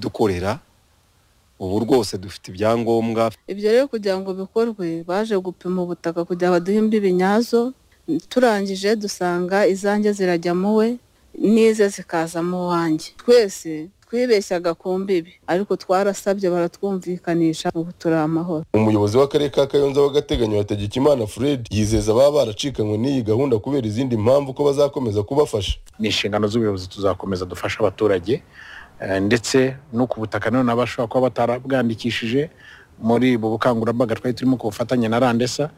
dukorera ubu rwose dufite ibyangombwa ibyo rero kugira ngo bikorwe baje gupima ubutaka kugira baduhe imbibi nyazo turangije dusanga izanjye zirajya mu we n'ize zikaza mu wanjye twese twibeshyaga ku mbibi ariko twarasabye baratwumvikanisha ubu turi amahoro umuyobozi w'akarere ka kayonza w'agateganyo hategekimana fred yizeza ababa baracikanywe n'iyi gahunda kubera izindi mpamvu ko bazakomeza kubafasha ni inshingano z'ubuyobozi tuzakomeza dufasha abaturage eh, ndetse no ku butaka nanone abashobora kuba batarabwandikishije muri ubu bukangurambaga twari turimo ku bufatanye na randesa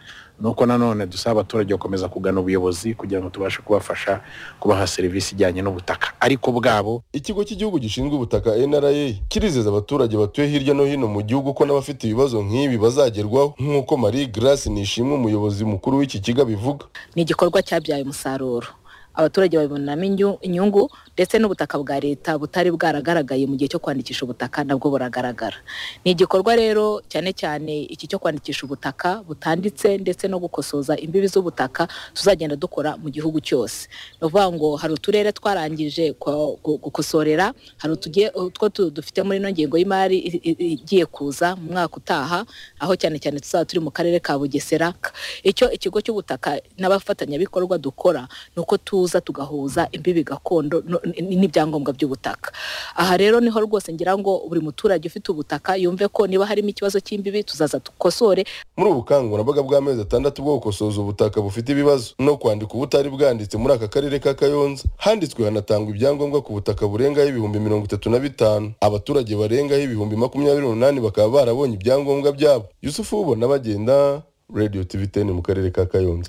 nuko nanone dusaba abaturage gukomeza kugana ubuyobozi kugira ngo tubashe kubafasha kubaha serivisi ijyanye n'ubutaka ariko bwabo ikigo cy'igihugu gishinzwe ubutaka nra kirizeza abaturage batuye hirya no hino mu gihugu ko n'abafite ibibazo nk'ibi bazagerwaho nk'uko marie grace nishimwe umuyobozi mukuru w'iki kigo abivuga ni igikorwa cyabyaye umusaruro abaturage babibonamo inyu- inyungu ndetse n'ubutaka bwa leta butari bwaragaragaye mu gihe cyo kwandikisha ubutaka nabwo buragaragara ni igikorwa rero cyane cyane iki cyo kwandikisha ubutaka butanditse ndetse no gukosoza imbibi z'ubutaka tuzagenda dukora mu gihugu cyose ni ukuvuga ngo hari uturere twarangije kwa- gu- gukosorera hari utugiye utwo tu- dufite muri ino ngengo y'imari i- i- i- igiye kuza mu mwaka utaha aho cyane cyane tuzaba turi mu karere ka bugesera icyo ikigo cy'ubutaka n'abafatanyabikorwa dukora ni uko tuza tugahuza imbibi gakondo no- n- n'ibyangombwa by'ubutaka aha rero niho rwose ngira ngo buri muturage ufite ubutaka yumve ko niba harimo ikibazo cy'imbibi tuzaza dukosore muri ubu bukangurambaga bw'amezi atandatu bwo gukosoza ubutaka bufite ibibazo no kwandika ubutari bwanditse muri aka karere ka kayonza handitswe hanatangwa ibyangombwa ku butaka burengaho ibihumbi mirongo itatu na bitanu abaturage barengaho ibihumbi makumyabiri n'umunani bakaba barabonye ibyangombwa byabo yusufu ubona bagenda radio tv 10 mu karere ka kayonza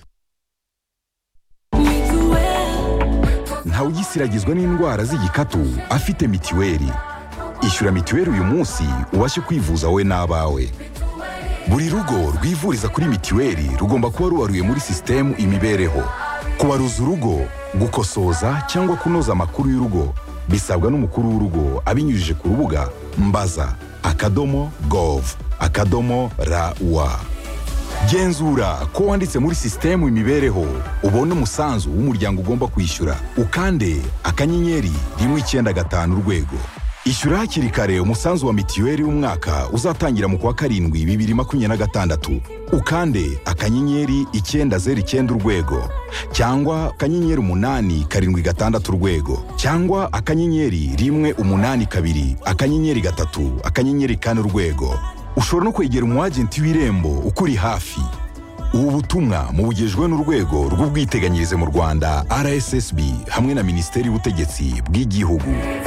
ntawugisiragizwa n'indwara z'igikatu afite mitiweli ishyura mitiweli uyu munsi ubashe kwivuza wowe n'abawe buri rugo rwivuriza kuri mitiweli rugomba kuba rubaruye muri sisitemu imibereho kubaruza urugo gukosoza cyangwa kunoza amakuru y'urugo bisabwa n'umukuru w'urugo abinyujije ku rubuga mbaza akadomo gov akadomo rawa genzura ko wanditse muri sisitemu imibereho ubone umusanzu w'umuryango ugomba kwishyura ukande akanyenyeri rimwe icyenda gatanu urwego ishyura hakiri kare umusanzu wa mitiweli w'umwaka uzatangira mu kwa karindwi bibiri makumyabiri na gatandatu ukande akanyenyeri icyenda zeru icyenda urwego cyangwa akanyenyeri umunani karindwi gatandatu urwego cyangwa akanyenyeri rimwe umunani kabiri akanyenyeri gatatu akanyenyeri kane urwego ushobora no kwegera umwagenti w'irembo ukuri hafi ubu butumwa mubugejwe n'urwego rw'ubwiteganyirize mu rwanda rssb hamwe na minisiteri y'ubutegetsi bw'igihugu